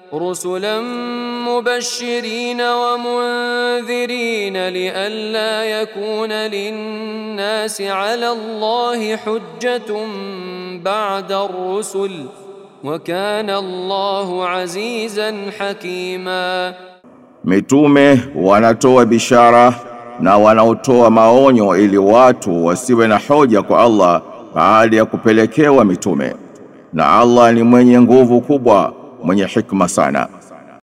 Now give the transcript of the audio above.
رسلا مبشرين ومنذرين لئلا يكون للناس على الله حجة بعد الرسل وكان الله عزيزا حكيما Mitume wanatoa bishara na wanaotoa maonyo ili watu wasiwe na hoja kwa Allah baada ya kupelekewa mitume. Na Allah ni mwenye nguvu kubwa, mwenye hikma sana.